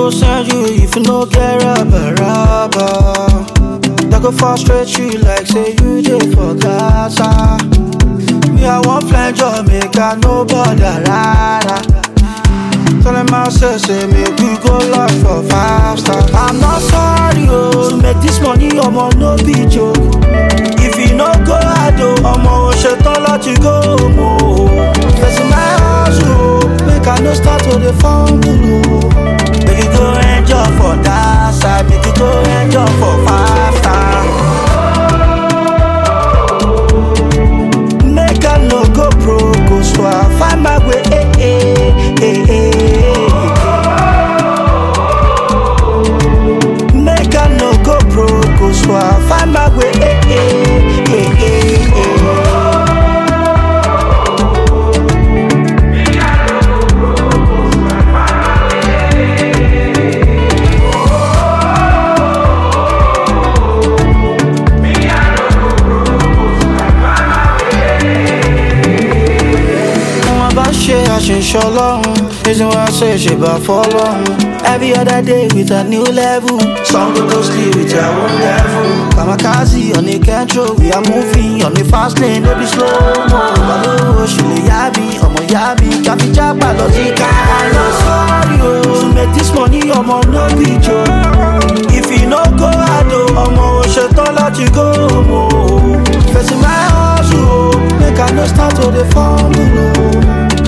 go send you if you no get rubber, rubber. They go frustrate you like say you dey for Gaza. Me, I want fly Jamaica, no bother, rara. Tell them I say, say, make we go lock for five stars. I'm not sorry, oh, to make this money, I'm on no be joke. If you no go, I do, I'm on shit, don't let you go, mo. Facing my house, oh, make I no start to the fumble, oh. Make you go enjoy for that side, make you go enjoy for five stars. Make I no go broke, oh, so I find my way, eh, eh, eh, eh. Make I no go broke, oh, so I find my way, eh, eh, eh, eh, eh. wọn bá ṣe àṣìṣe ọlọ́run reason why I say ṣe bá fọlọ́run every other day with a new level some go go sleep with their own level kamikaze on a control we are moving on a fast lane no be slow mo balówó ṣe lè yá mi ọmọ yá mi káfíjágbà lọ sí ká lọ sọ́ọ́rì o to make this money ọmọ no be joke if you no go ado ọmọ ò ṣetán láti go mo facing my hustle o make I no start to dey fumble o.